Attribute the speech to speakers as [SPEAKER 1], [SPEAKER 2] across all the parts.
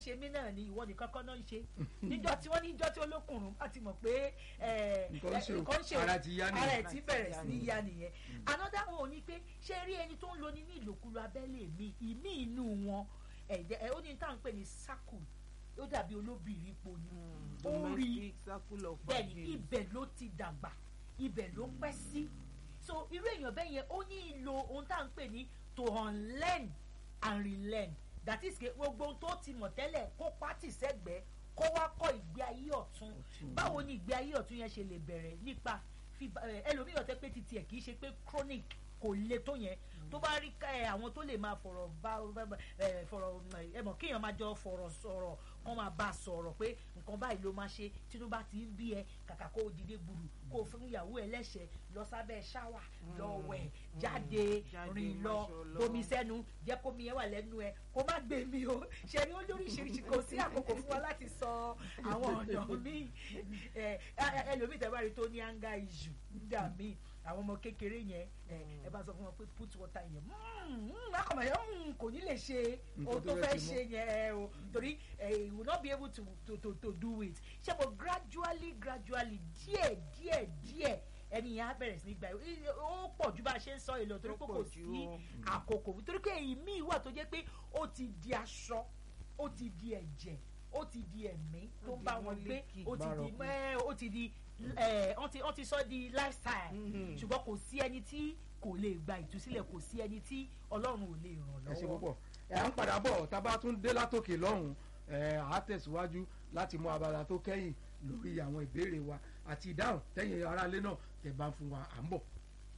[SPEAKER 1] ṣe mí náà ni ìwọ nìkan kan náà ń ṣe níjọ́ tí wọ́n ní níjọ́ tí olókùnrin bá ti mọ̀ pé
[SPEAKER 2] Nǹkan ń ṣe o,
[SPEAKER 1] nǹkan ń ṣe o,
[SPEAKER 2] ara ti yá nìyẹn.
[SPEAKER 1] ara ẹ̀ ti bẹ̀rẹ̀ sí ní yá nìyẹn another one ni pé ṣé rí ẹni tó ń lo ní ní ìlòkulò abẹ́lé mi ìmí inú wọn ẹ̀jẹ̀ ẹ̀ ó ní tá à ń pè ní circle ó dàbí olóbìnrin po ni ó rí
[SPEAKER 3] domestic circle of
[SPEAKER 1] bẹ́ẹ̀ni
[SPEAKER 3] abuse.
[SPEAKER 1] ibẹ̀ ló ti dàgbà ibẹ̀ ló pẹ́ sí so irú èèyàn bẹ́ẹ̀ yẹn ó ní ìlò ohun tá à ń pè ní to unlearn and relearn that is ke gbogbo ohun tó ti mọ̀ tẹ́lẹ̀ kó pátì sẹ́gbẹ̀ẹ́ kó wá kọ́ ìgbé ayé ọ̀tun báwo ni ìgbé ayé ọ̀tun yẹn ṣe lè bẹ̀rẹ̀ nípa fífa- ẹ, ẹlòmíràn tẹ́ pé titi ẹ̀ kì í ṣe pé chronic kò le tó yẹn tó bá rí ká ẹ àwọn tó lè máa fọ̀rọ̀ bá ẹ fọ̀rọ̀ ẹ mọ̀ kéèyàn máa jọ fọ̀rọ̀ sọ̀rọ̀ kọ́ máa bá a sọ̀rọ̀ pé nǹkan báyìí ló máa ṣe tínú bá ti ń bí ẹ kàkà kó o dìde gbùrù kó o fún ìyàwó ẹ lẹ́sẹ̀ lọ sábẹ́ ṣáwà lọ wẹ̀ jáde
[SPEAKER 3] jáde,
[SPEAKER 1] rìn lọ
[SPEAKER 3] máṣọ lọ.
[SPEAKER 1] bomi sẹ́nu jẹ́ kó mi yẹn wà lẹ́nu ẹ kó má gbé mi o ṣe ni ó lóríṣiríṣi kò sí àkókò fún wa láti sọ àwọn ọ̀nà mi ẹ ẹ- ẹlòmíì tẹ́ bá rí tó ní anger issue nígbà míì àwọn ọmọ kékeré yẹn ẹ ẹ bá sọ fún wọn pé put water yẹn akọ̀mọ̀ yẹn kò ní lè ṣe
[SPEAKER 2] Nǹkan
[SPEAKER 1] ohun
[SPEAKER 2] tó
[SPEAKER 1] tó
[SPEAKER 2] fẹ́
[SPEAKER 1] fẹ́
[SPEAKER 2] ṣe
[SPEAKER 1] ṣe yẹn ẹ o torí ẹ he will not be able to to to to do it ṣé mo gradually gradually díẹ̀ díẹ̀ díẹ̀ ẹni yẹn á bẹ̀rẹ̀ sí ní gbà yìí ó pọ̀ ju bá a ṣe ń sọ èlò torí pé
[SPEAKER 3] Ó
[SPEAKER 1] kò
[SPEAKER 3] pọ̀ jù
[SPEAKER 1] sí
[SPEAKER 3] o.
[SPEAKER 1] àkókò torí pé èyí míì wà tó jẹ́ pé ó ti di aṣọ ó ti di ẹ̀jẹ̀ ó ti di ẹ̀mí tó
[SPEAKER 3] Ó
[SPEAKER 1] ń
[SPEAKER 3] di
[SPEAKER 1] bá wọn gbé
[SPEAKER 3] mọ́líkì.
[SPEAKER 1] ó ti di
[SPEAKER 2] Bárọ̀kù.
[SPEAKER 1] ẹ ó ti di ẹ wọ́n ti wọ́n ti sọ di lifestyle
[SPEAKER 3] Mhm.
[SPEAKER 1] ṣùgbọ́n kò sí ẹni tí kò lè gba ìtúsílẹ̀ kò sí ẹni tí ọlọ́run ò lè ràn
[SPEAKER 2] ẹ ṣe
[SPEAKER 1] lọ́wọ́.
[SPEAKER 2] púpọ̀ ẹ à ń padà bọ̀ tá a bá tún dé látòkè lọ́hùn ẹ à á tẹ̀síwájú láti mú abala tó kẹ́yìn lórí àwọn ìbéèrè wa àti ìdáhùn tẹ́yìn aráalé náà tẹ̀ bá ń fún wa à ń bọ̀.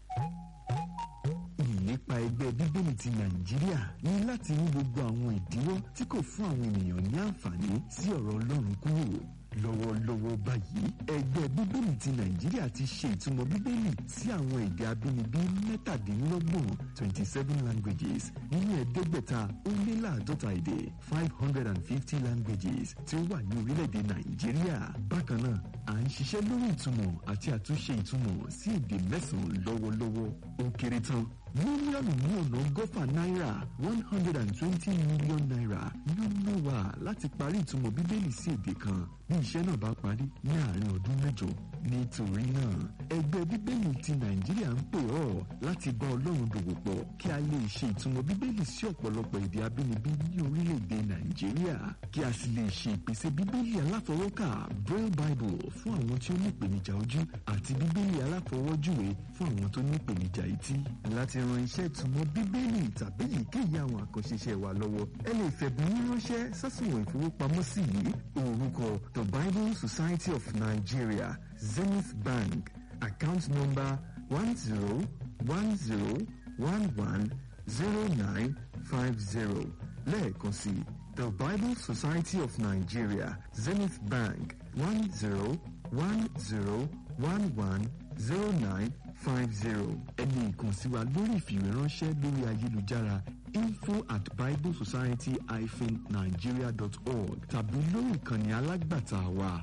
[SPEAKER 4] ìlépa ẹgbẹ́ bíbélì ti nàìjíríà ní láti mú gbogbo àwọn ìdíwọ́ tí kò fún àwọn ènìyàn ní àǹfààní sí ọ̀rọ̀ ọlọ́run kúrò lọ́wọ́lọ́wọ́ báyìí ẹgbẹ́ bíbélì ti nàìjíríà ti ṣe ìtumọ̀ bíbélì sí àwọn èdè abínibí mẹ́tàdínlọ́gbọ̀n twenty seven languages nínú ẹ̀ẹ́dẹ́gbẹ̀ta ó lé láàdọ́ta èdè five hundred and fifty languages tí ó wà ní orílẹ̀-èdè nàìjíríà bákan náà à ń ṣiṣẹ́ lórí ìtumọ̀ àti àtúnṣe ìtumọ̀ sí èdè mẹ́sàn-án lọ́wọ́lọ́wọ́ ó kéré tán mílíọ̀nù ní ọ̀nà ọgọ́fà náírà one hundred and twenty million naira ni ó ná wa láti parí ìtumọ̀ bíbélì sí èdè kan bí iṣẹ́ náà bá parí ní àárín ọdún mẹ́jọ nítorí náà ẹgbẹ́ bíbélì ti nàìjíríà ń pè ọ́ láti bá ọlọ́run dòwò pọ̀ kí a lè ṣe ìtumọ̀ bíbélì sí ọ̀pọ̀lọpọ̀ èdè abínibí ní orílẹ̀-èdè nàìjíríà kí a sì lè ṣe ìpèsè bíbélì aláfọwọ́kà braille bible fún àwọn tí ó ní ìpèníjà ojú àti bíbélì aláfọwọ́júwe fún àwọn tó ní ìpèníjà etí láti ran iṣẹ́ ìtumọ̀ bíbélì tàbí èyíkéyìí àwọn àkànṣe iṣẹ́ wa lọ́wọ́ ẹ lè fẹ̀bùn yín ránṣẹ́ sásùnwọ̀n ìfowópamọ́sí yìí orúkọ the bible society of nigeria zenith bank account number one zero one zero one one zero nine five zero lẹ́ẹ̀kan sí the bible society of nigeria zenith bank one zero one zero one one zero nine five zero ẹni ìkànsí wa lórí ìfìwéránṣẹ́ lórí ayélujára info at biblesociety-nigeria dot org tàbí lórí ìkànnì alágbàtà wa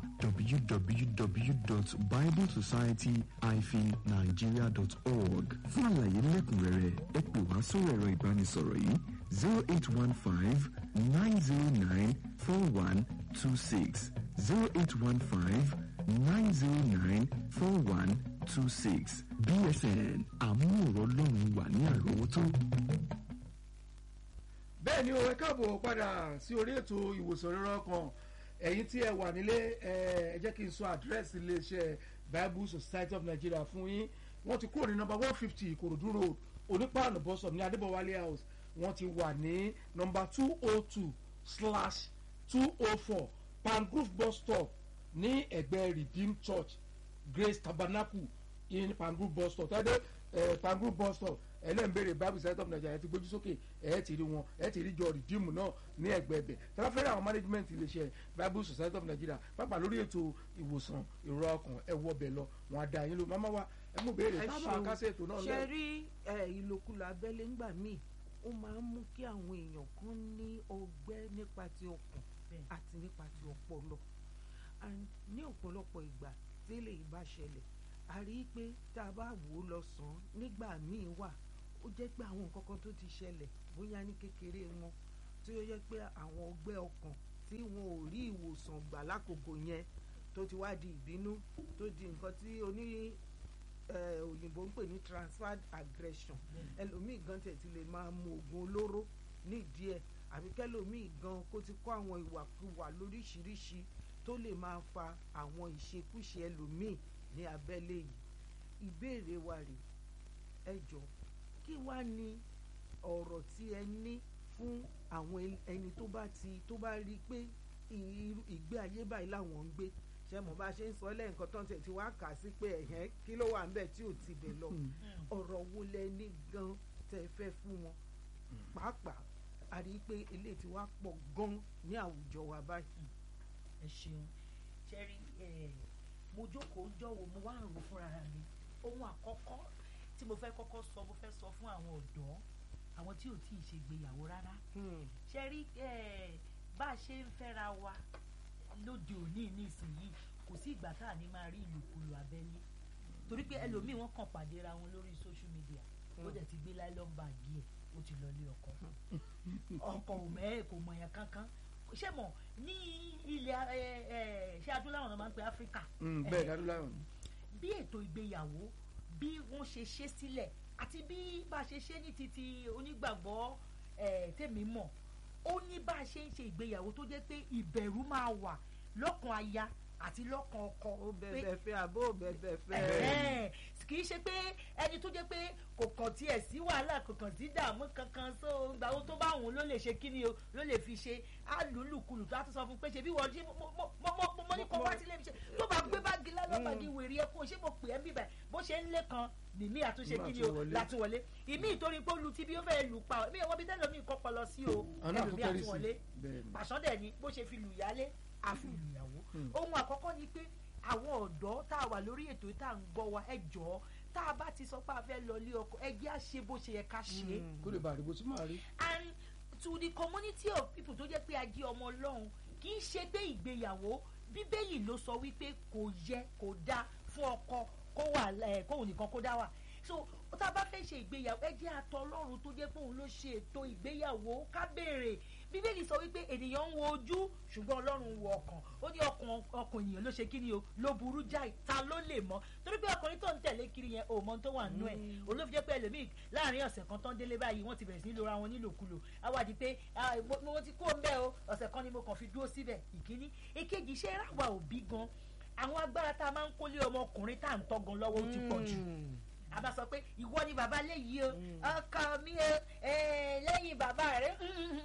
[SPEAKER 4] www.biblesociety-nigeria dot org fún àlàyé lẹ́kùnrẹ́rẹ́ ẹ pè wá sórí ẹ̀rọ ìbánisọ̀rọ̀ yìí zero eight one five nine zero nine four one two six zero eight one five nine zero nine four one two six bsn àmúhòrò ọlọ́run wà ní àrọ́wọ́tó.
[SPEAKER 2] bẹ́ẹ̀ ni o ẹ káàbọ̀ padà sí orí ètò ìwòsàn rírọ́ kan ẹ̀yin tí ẹ wà nílé ẹ ẹ jẹ́ kí n sọ àdírẹ́sì iléeṣẹ́ bible society of nigeria fún yín wọ́n ti kúrò ní nọmba one fifty ìkòròdú road onípaànù bọ́sọ̀m ní adébọ̀wálé house wọ́n ti wà ní nọmba two oh two slash two oh four pangrove bus stop ní ẹgbẹ́ redeem church grace tabernacle in pangrove bus stop tẹ́lẹ̀ ẹ̀ pangrove bus stop ẹlẹ́nbẹ̀rẹ̀ bible society of nigeria ti gbójú sókè ẹ̀ ti rí wọn ẹ̀ ti rí jọ redeem náà ní ẹgbẹ́ ẹbẹ̀ tẹ́láfẹ́rẹ́ àwọn management iléeṣẹ́ bible society of nigeria pápá lórí ètò ìwòsàn ìrora ọkàn ẹ̀ wọ bẹ̀ lọ wọn á da yín lò máma wa ẹ mú béèrè
[SPEAKER 3] ẹ
[SPEAKER 2] tábà
[SPEAKER 3] ṣeun.
[SPEAKER 2] kásẹ̀ ètò náà
[SPEAKER 3] ṣe
[SPEAKER 2] lọ.
[SPEAKER 3] rí ẹ, ìlòkulò abẹ́lé ńgbà míì ó máa ń mú kí àwọn èèyàn kan ní ọgbẹ́ nípa ti ọkàn
[SPEAKER 1] Bẹ́ẹ̀.
[SPEAKER 3] àti nípa ti ọpọlọ And ní ọ̀pọ̀lọpọ̀ ìgbà tí eléyìí bá ṣẹlẹ̀ a rí i pé tá a bá wò ó lọ sàn án nígbà míì wà ó jẹ́ pé àwọn nǹkan kan tó ti ṣẹlẹ̀ bóyá ní kékeré wọn tí ó yẹ pé àwọn ọgbẹ́ ọkàn tí wọn ò rí ìwòsàn gbà lákòókò yẹn tó ti wá di ìbínú tó di nǹkan tí oní eh, òyìnbó ń pè ní transferred aggression ẹlòmíì gan tẹ̀ ti lè máa mu oògùn olóró nídìí ẹ̀ àbí kẹlòmíì gan kó ti kọ́ àwọn ìwàkuwà lóríṣiríṣi tó lè máa fa àwọn ìṣekúṣe ẹlòmíì ní abẹ́lé yìí ìbéèrè wa rè ẹ jọ kí wá ní ọ̀rọ̀ tí ẹ ní fún àwọn el- ẹni tó bá ti tó bá rí i pé irú ìgbé ayé báyìí làwọn ń gbé ṣe mọ̀ bá a ṣe ń sọ lẹ́ẹ̀kan tán tẹ̀ tí wàá kà á sí pé ẹ̀hẹ́n kí ló wà ń bẹ̀ tí ò ti bẹ̀ lọ ọ̀rọ̀ wo lẹ ní gan tẹ́ ẹ fẹ́ fún wọn pàápàá a rí i pé eléyìí ti wá pọ̀ gan ní àwùjọ wa báyìí.
[SPEAKER 1] ẹ ṣeun ṣẹ́rí mo jókòó ń jọ̀wọ́ mo wá ń rò fúnra mi ohun àkọ́kọ́ tí mo fẹ́ kọ́kọ́ sọ mo fẹ́ sọ fún àwọn ọ̀dọ́ àwọn tí ò tí ì ṣègbéyàwó rárá
[SPEAKER 3] Hmm.
[SPEAKER 1] ṣẹ́rí bá a ṣe ń fẹ́ra wa lóde òní nísìnyìí kò sí ìgbà tá à ní máa rí ìlòkulò abẹ́lé torí pé ẹlòmíì wọ́n kàn pàdé ra wọn lórí social media ó dẹ̀ ti gbé láìlọ́n báàgì ẹ̀ ó ti lọ lé ọkọ ọkọ ò mẹ́ kò mọ̀ yẹn kankan ṣé mọ̀ ní ilẹ̀ ẹ, ẹ, ṣé adúláwọ̀ náà máa ń pe áfíríkà
[SPEAKER 2] Mm,
[SPEAKER 1] ẹ,
[SPEAKER 2] bẹ́ẹ̀ dáadúláwọ̀
[SPEAKER 1] bí ètò ìgbéyàwó bí wọ́n ṣe ṣe sílẹ̀ àti bí bá a ṣe ṣe ní titi onígbàgbọ́ eh, tèmi mọ̀ ó ní bá a ṣe ń ṣe ìgbéyàwó tó jẹ́ pé ìbẹ̀rù máa wà lọ́kàn aya àti lọ́kàn ọkọ
[SPEAKER 3] ó
[SPEAKER 1] pé
[SPEAKER 3] bẹ̀bẹ̀ fẹ́ àbó ò bẹ̀bẹ̀ fẹ́.
[SPEAKER 1] ẹ̀hẹ́n, kì í ṣe pé ẹni tó jẹ́ pé kò kàn tiẹ̀ sí wàhálà kò kàn sí dààmú kankan so ìgbà wo tó bá òun ló lè ṣe kíni o ló lè fi ṣe alùlùkulù tó a ti sọ fún pé ṣe bí wọ́n jí mo mo mo mo mo ní kó wá sílé mi ṣe tó bá gbé báàgì lálọ́bàgì wèrè ẹ kó ṣé mo pè é bíbẹ̀ bó ṣe ń lé kan nìmí àtúnṣe
[SPEAKER 2] Má
[SPEAKER 1] kíni
[SPEAKER 2] tún
[SPEAKER 1] o
[SPEAKER 2] wọlé.
[SPEAKER 1] látúwọlé ìmí ìtorí pé ó lu tí bí ó fẹ́ lù pa ọ́ mi ò wọ́n bí tẹ́lẹ̀ mi kọ́kọ́ lọ sí o
[SPEAKER 2] àwọn náà tó
[SPEAKER 1] ẹlòmí
[SPEAKER 2] kẹ́rì sí
[SPEAKER 1] àtúwọlé
[SPEAKER 2] bẹ́ẹ̀ ni.
[SPEAKER 1] pàṣán dẹ̀ ni bó ṣe fi lù yálé a fi lù yàwó ohun àkọ́kọ́ ni pé àwọn ọ̀dọ́ tá a wà lórí ètò tá à ń gbọ́ wa ẹ jọ̀ọ́ tá a bá ti sọ pé a fẹ́ lọ ilé ọkọ ẹ jẹ́ à ṣe bó ṣe yẹ ká ṣe é
[SPEAKER 2] kó lè bá àdìbò tí màá rí.
[SPEAKER 1] and to the community of people tó jẹ́ pé a jẹ́ ọmọ ọlọ́run kì í ṣe pé ìgbéyàwó bíbélì ló sọ wípé kò yẹ kò dáa fún ọkọ kó wà ẹ kóun nìkan kó dá wà so tá a bá fẹ́ ṣe ìgbéyàwó ẹ jẹ́ àtọ ọlọ́run tó jẹ́ pé òun ló ṣe ètò ìgbéyàwó ká béèrè bíbélì sọ wípé ènìyàn ń wo ojú ṣùgbọ́n ọlọ́run ń wo ọkàn ó ní ọkàn ọkàn ènìyàn ló ṣe kí ni o ló burú jáì ta ló lè mọ̀ torí pé ọkùnrin tó ń tẹ̀lé kiri yẹn ò mọ ohun tó wà nínú ẹ̀ olóòfin jẹ́ pé ẹlòmíì láàrin ọ̀sẹ̀ kan tán délé báyìí wọ́n ti bẹ̀rẹ̀ sí ní lora wọn nílòkulò àwàdì pé ah, mo- mo ti kó ń bẹ́ o ọ̀sẹ̀ kan ni mo kàn fi dúró síbẹ̀ ìkíní èkejì iṣẹ́ ráwa òbí gan àwọn agbára tá a máa ń kólé ọmọkùnrin tá à ń tọ́gan lọ́wọ́ ó ti pọ̀ jù a bá sọ pé ìwọ ni bàbá léyìí o ọkọ mi o eh, lẹ́yìn bàbá rẹ̀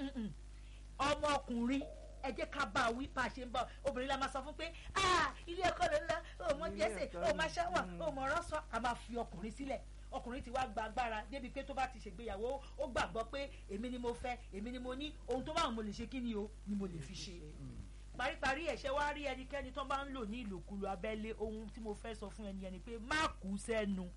[SPEAKER 1] ọmọkùnrin ẹ jẹ́ ká bá a wí bá a ṣe ń bá obìnrin la máa sọ fún pé ah ilé ọkọ ló ń lọ o mọ
[SPEAKER 3] Ilé
[SPEAKER 1] jẹ́sẹ̀
[SPEAKER 3] ẹ̀kọ́
[SPEAKER 1] o máa ṣáwà
[SPEAKER 3] ni.
[SPEAKER 1] o mọ ọ̀rọ̀ sọ a máa fi ọkùnrin sílẹ̀ ọkùnrin ti wá gba agbára débi pé tó bá ti ṣègbéyàwó ó gbàgbọ́ pé èmi ni mo fẹ́ èmi ni mo ní ohun tó bá wọn mo lè ṣe kí ni o ni mo lè fi ṣe paríparí ẹ̀ṣẹ̀ wá rí ẹnikẹ́ni tó bá ń lò ní ìlòkulò abẹ́lé ohun tí mo fẹ́ sọ fún ẹni ẹni pé má kú sẹ́nu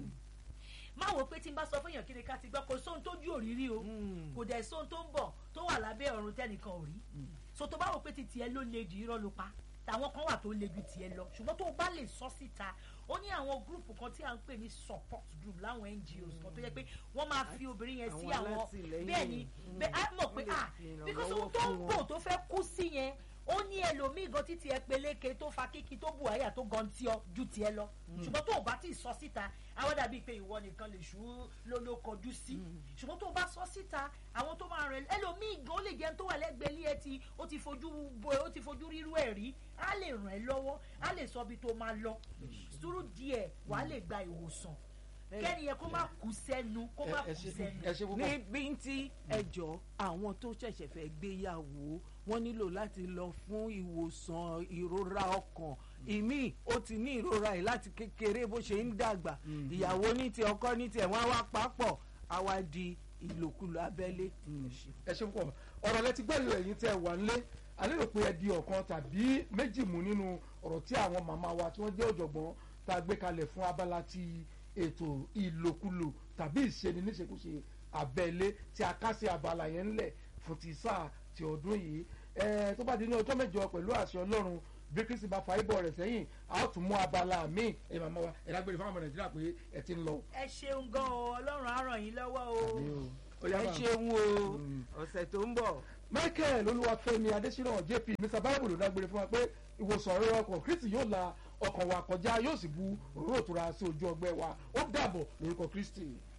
[SPEAKER 1] má wò pé tí n bá sọ fún èèyàn kí ni ká ti gbọ́ kò sóhun tójú òrírí o kò dẹ̀ sóhun tó ń bọ̀ tó wà lábẹ́ ọ̀run tẹ́nìkan ò rí so tó bá wò pé ti tiẹ̀ ló le jù irọ́ ló pa tàwọn kan wà tó le ju tiẹ̀ lọ ṣùgbọ́n tó o bá lè sọ síta ó ní àwọn gúrùpù kan tí à ń pè ní support group láwọn NGOs kan tó yẹ pé wọ́n máa fi obìnrin yẹn sí
[SPEAKER 3] Àwọn
[SPEAKER 1] àwọn
[SPEAKER 3] alátìlẹyìn.
[SPEAKER 1] bẹ́ẹ̀ ni bẹ́ẹ̀ á mọ̀ pé
[SPEAKER 3] Wọ́n lè
[SPEAKER 1] ah
[SPEAKER 3] fi ìrànlọ́wọ́
[SPEAKER 1] because ohun tó ń
[SPEAKER 3] fún
[SPEAKER 1] bò
[SPEAKER 3] wọn.
[SPEAKER 1] tó fẹ́ kú sí yẹn ó ní ẹlòmíì gan títí ẹ peléke tó fa kíkí tó bù àyà tó gan tí ọ ju tiẹ̀ lọ ṣùgbọ́n tó o bá ti sọ síta àwọn dàbí pé ìwọ nìkan lè ṣú ló ló kọjú sí ṣùgbọ́n tó o bá sọ síta àwọn tó máa rẹ ẹlòmíì gan ó lè jẹun tó wà lẹ́gbẹ̀ẹ́ ilé ẹ ti ó ti fojú bo ó ti fojú rírú ẹ̀ rí á lè ràn ẹ́ lọ́wọ́ á lè sọ ibi tó máa lọ sùúrù díẹ̀ wàá lè gba ìwòsàn kẹ́ni yẹn kó má kú sẹ́nu kó má
[SPEAKER 2] ẹ
[SPEAKER 1] kú
[SPEAKER 2] ṣe
[SPEAKER 1] sẹ́nu.
[SPEAKER 2] ẹ ṣe púpọ̀.
[SPEAKER 3] ní bíntí ẹjọ́ àwọn tó ṣẹ̀ṣẹ̀ fẹ́ gbéyàwó wọ́n nílò láti lọ fún ìwòsàn ìrora ọkàn ìmí ó ti ní ìrora yìí láti kékeré bó ṣe ń dàgbà ìyàwó ní ti ọkọ ní tiẹ̀ wọ́n á wá papọ̀ á wá di ìlòkulò abẹ́lé.
[SPEAKER 2] ẹ ṣe púpọ̀ ọ̀rọ̀ lẹ ti gbẹ́lú ẹ̀yin tẹ́ ẹ wà nílé alérò pé ẹ di ọ̀kan tàbí méjì mú nínú ọ̀rọ̀ tí àwọn màmá wa tí wọ́n jẹ́ ọ̀jọ̀gbọ́n tá a gbé kalẹ̀ fún abala ti ètò ìlòkulò tàbí ìṣeni níṣekúṣe abẹ́lé tí a ká sí abala yẹn ńlẹ̀ fún ti sáà ti ọdún yìí ẹ tó bá di ní ọjọ́ mẹ́jọ pẹ̀lú àṣẹ ọlọ́run bí kristi bá fa ibọ̀ rẹ̀ sẹ́yìn a ó tún mú abala míì ẹ màmá wa ẹ dágbére fún àwọn ọmọ nàìjíríà pé ẹ ti ń lọ.
[SPEAKER 1] ẹ ṣeun gan o ọlọ́run á ràn yín lọ́wọ́ o.
[SPEAKER 2] Àmín o. Ó yá
[SPEAKER 3] ẹ
[SPEAKER 2] bá-
[SPEAKER 3] ṣeun o ọ̀sẹ̀ tó ń bọ̀
[SPEAKER 2] michael olúwafẹ́mi adésínà jp mr bible ló dágbére fún wa pé ìwòsàn ọ̀rọ̀ ọkàn kristi yóò la ọkàn wa kọjá yóò sì bu òróró ìtura sí ojú ọgbẹ́ wa ó dàbọ̀ lórúkọ kristi.